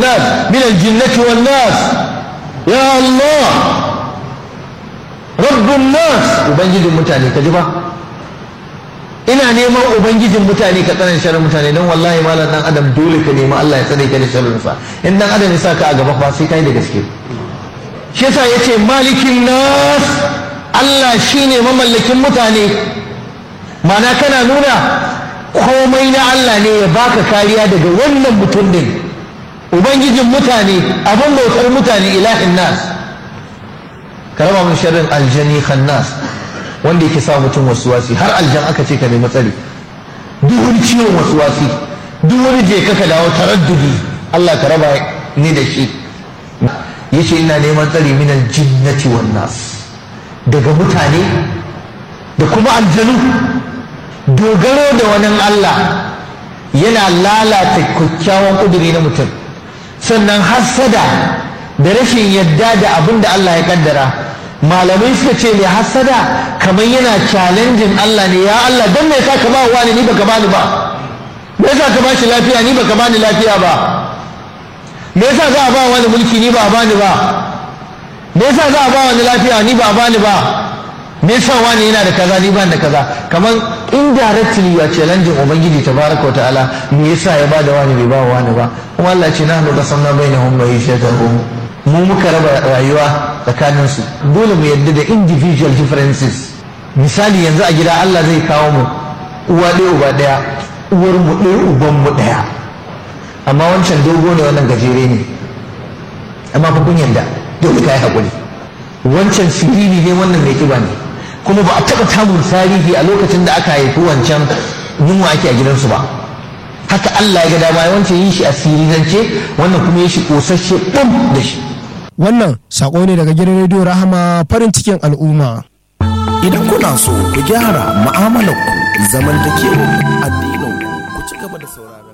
nas min aljinnati wan nas ya Allah rabbun nas ubangijin mutane ka ji ba ina neman ubangijin mutane ka tsanan sharrin mutane don wallahi malam dan adam dole ka nemi Allah ya tsare ka da sharrin sa in dan adam ya saka a gaba fa sai kai da gaske shi yasa yace malikin nas Allah shine mamallakin mutane mana kana nuna komai na Allah ne ya baka kariya daga wannan mutum din ubangijin mutane abin bautar mutane ilahin nas ka raba mun sharrin aljani khannas wanda yake sa mutum wasuwasi har aljan aka ce ka nemi tsari duk wani ciwon wasuwasi duk wani je ka dawo taraddudi Allah ka raba ni da shi yace ina neman tsari min aljinnati wan nas daga mutane da kuma aljanu dogaro da wani Allah yana lalata kyakkyawan kuduri na mutum sannan hassada da rashin yadda da abin da Allah ya kaddara malamai suka ce mai hassada kamar yana challenging Allah ne ya Allah don me yasa ka ba wani ni baka bani ba me yasa ka bashi lafiya ni baka bani lafiya ba me yasa za a ba wani mulki ni ba a bani ba me yasa za a ba wani lafiya ni ba a bani ba me yasa wani yana da kaza ni ban da kaza kamar indirectly ya challenging ubangiji tabaraka wa ta'ala me yasa ya ba da wani bai ba wani ba kuma Allah ce nahnu qasamna bainahum ma'ishatahum mu muka raba rayuwa tsakanin su dole mu yadda da individual differences misali yanzu a gida Allah zai kawo mu uwa ɗaya uba ɗaya uwar mu ɗaya uban mu ɗaya amma wancan dogo ne wannan gajere ne amma fa kun yanda dole kai hakuri wancan siriri ne wannan mai kiba ne kuma ba a taɓa tamun tarihi a lokacin da aka haifi wancan yunwa ake a gidansu ba haka Allah ya ga dama wancan yin shi a sirirance wannan kuma ya shi kosasshe ɓum da shi Wannan sako ne daga gidan rediyo Rahama farin cikin al'umma. Idan kuna so ku gyara mu'amalar ku zamantakewar addinin ku ci gaba da saurara.